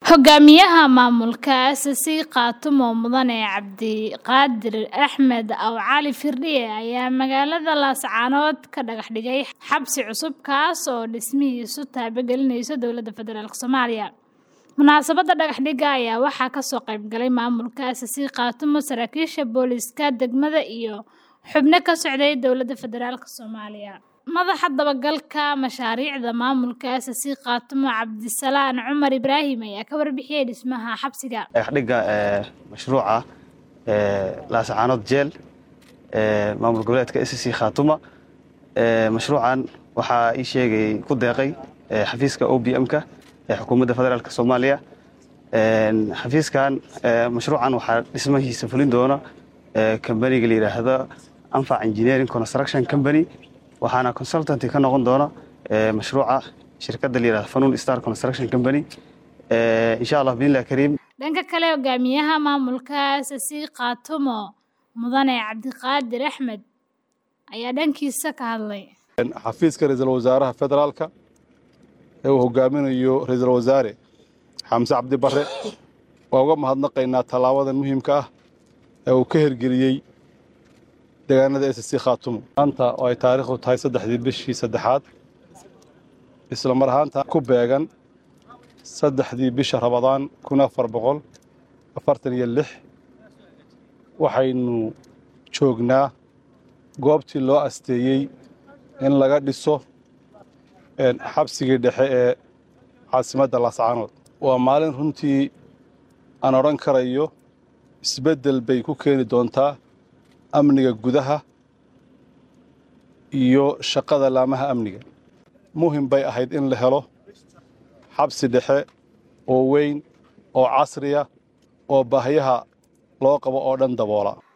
Hogaamiyaha maamulka ACC Khaatumo Mudane Cabdiqaadir Axmed Aw Cali Firdhiye ayaa magaalada Laascaanood ka dhagax dhigay xabsi cusub kaas oo dhismihiisu taabagelinayso dowladda federaalk Soomaaliya. Munaasabadda dhagaxdhigga ayaa waxaa kasoo qayb galay maamulka ACC Khaatumo, saraakiisha booliiska degmada iyo xubno ka socday dowladda federaalk Soomaaliya. Madaxa dabagalka mashaariicda maamulka ACC Khaatumo Cabdisalaan Cumar Ibraahim ayaa ka warbixiyay dhismaha xabsiga. dhagaxdhigga mashruuca laascaanood jeel maamul goboleedka SSC Khaatuma mashruucan waxaa ii sheegay ku deeqay xafiiska OBM-ka ee xukuumadda federaalk Soomaaliya xafiiskan mashruucan waxaa dhismahiisa fulin doona kambaniga la yidhaahdo Anfac Engineering Construction Company waxaana consultancy ka noqon doona mashruuca shirkadda la yidhahdo Fanun Star Construction Company insha Allah billahi kariim Dhanka kale, hogaamiyaha maamulka ACC Khaatumo Mudane Cabdiqaadir Axmed ayaa dhankiisa ka hadlay. xafiiska ra-iisul wasaaraha federaalka ee uu hogaaminayo ra-iisul wasaare xamse cabdi barre waa uga mahadnaqaynaa tallaabadan muhiimka ah ee uu ka hirgeliyey deegaanada SSC Khaatumo maanta oo ay taariikhdu tahay saddexdii bishii saddexaad isla mar ahaanta ku beegan saddexdii bisha rabadaan kun afar boqol afartan iyo lix waxaynu joognaa goobtii loo asteeyey in laga dhiso xabsigii dhexe ee caasimadda laascaanood waa maalin runtii aan odhan karayo isbeddel bay ku keeni doontaa amniga gudaha iyo shaqada laamaha amniga muhim bay ahayd in la helo xabsi dhexe oo weyn oo casriya oo baahiyaha loo qabo oo dhan daboola